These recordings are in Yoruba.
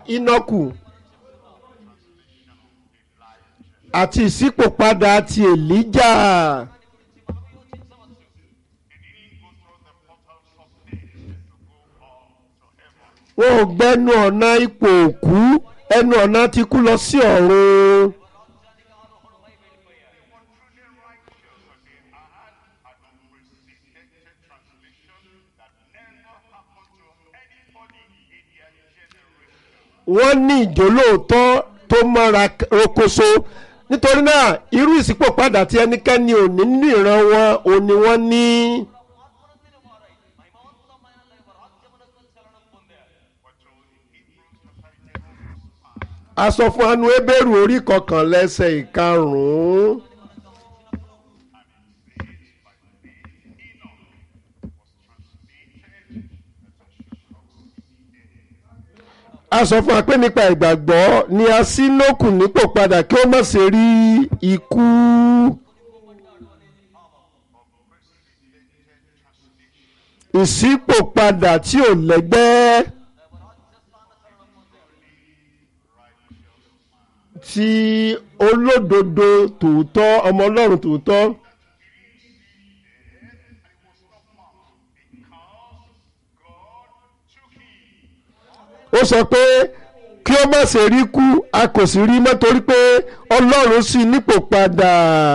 ínọ́kù àti ìṣípòpadà ti èlíjà wọn ò gbẹnu ọ̀nà ipò òkú ẹnu ọ̀nà ti kú lọ sí ọ̀run. wọ́n ní ìjólóòtọ́ tó mọ́ra rokoṣo nítorí náà irú ìṣípòpadà tí ẹnikẹ́ni ò ní nínú ìran wọn ò ní wọ́n ní. a sọ fún anu ebéèrú orí kọkànlẹ́sẹ̀ ìkarùn-ún. a sọ fún wa pé nípa ìgbàgbọ́ ni a ṣí nókù nípò padà kí ó má ṣe rí ikú. ìṣípòpadà tí ò lẹ́gbẹ́ ti olódodo tòótọ́ ọmọ ọlọ́run tòótọ́. ó sọ pé kí ó má ṣe rí kú a kò sì rí mọ́ torí pé ọlọ́run sì nípò padà.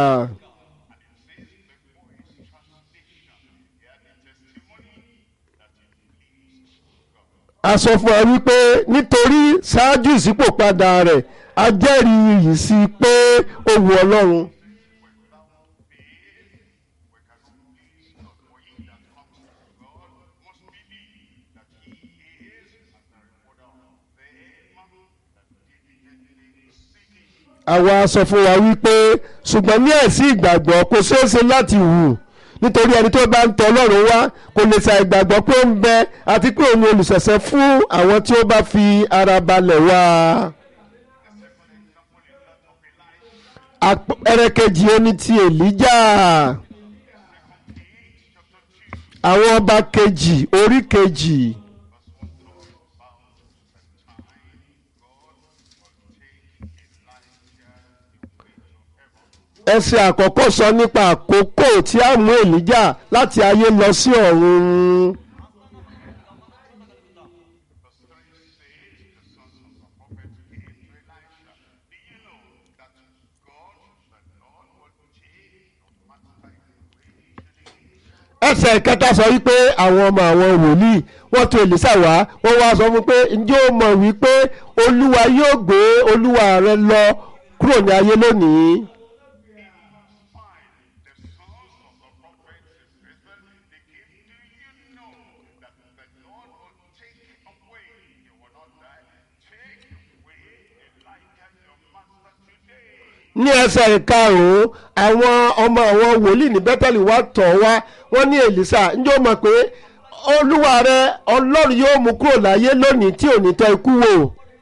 a sọ fún wa wípé nítorí ṣáájú ìṣípòpadà rẹ̀ a jẹ́rìí yìí sí pé ó wu ọlọ́run. àwa sọ fún wa wípé ṣùgbọ́n ní ẹ̀sìn ìgbàgbọ́ kò ṣeéṣe láti wù nítorí ẹni tó bá ń tọ ọlọ́run wá kò lè ṣàì gbàgbọ́ pé ó ń bẹ àti pé òun ni olùṣẹ̀ṣẹ̀ fún àwọn tí ó bá fi ara balẹ̀ wá. àpẹẹrẹ kejì ó ní ti èlíjà àwọn ọba kejì orí kejì. ẹsẹ̀ àkọ́kọ́ sọ nípa àkókò tí a mú èlíjà láti ayé lọ sí ọ̀run. ẹsẹ̀ kẹta sọ wípé àwọn ọmọ àwọn wòlíì wọ́n tọ̀ èlísà wá wọ́n wá sọ fún pé ǹjẹ́ o mọ̀ wípé olúwa yóò gbé olúwa rẹ lọ kúrò ní ayé lónìí. ní ẹsẹ̀ ìkarùn-ún àwọn ọmọ àwọn wòlíì ní bẹ́tẹ̀lì wá tọ̀ wá wọ́n ní èlísà ǹjẹ́ o mọ̀ pé olúwa rẹ ọlọ́run yóò mú kúrò láyé lónìí tí ò ní tọ́ ikú wò.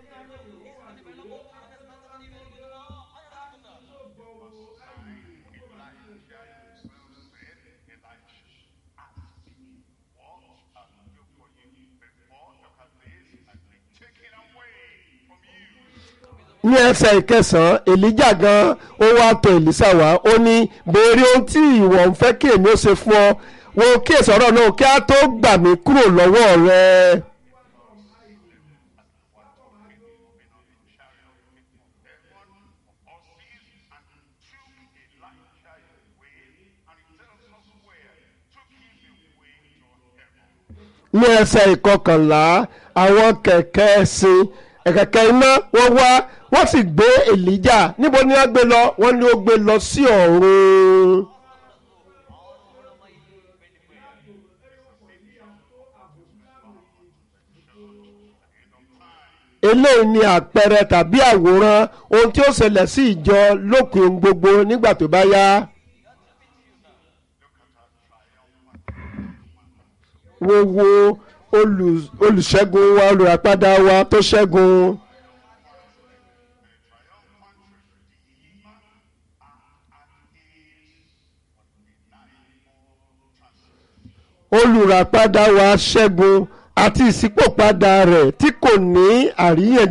ní ẹsẹ̀ ìkẹsàn-án èlíjà gan ó wá tọ̀ èlísà wá ó ní béèrè ohun tí ìwọ ń fẹ́ kí èmi ó ṣe fún ọ wo kí èsì ọ̀rọ̀ náà kí á tó gbà mí kúrò lọ́wọ́ rẹ. ní ẹsẹ̀ ìkọkànlá àwọn kẹ̀kẹ́ ẹṣin ẹ̀kẹ̀kẹ́ iná wọ́n wá wọ́n sì gbé èlíjà níbo ni wọ́n gbé lọ wọ́n ní ó gbé lọ sí ọ̀run. eléyìí ni àpẹẹrẹ tàbí àwòrán ohun tí ó ṣẹlẹ̀ sí ìjọ lópin ohun gbogbo nígbà tó bá yá. wo wo olùṣẹ́gun wa olùràpadà wa tó ṣẹ́gun. olùràpadà wa ṣẹ́gun àti ìṣípòpadà rẹ̀ tí kò ní àríyànjiyàn.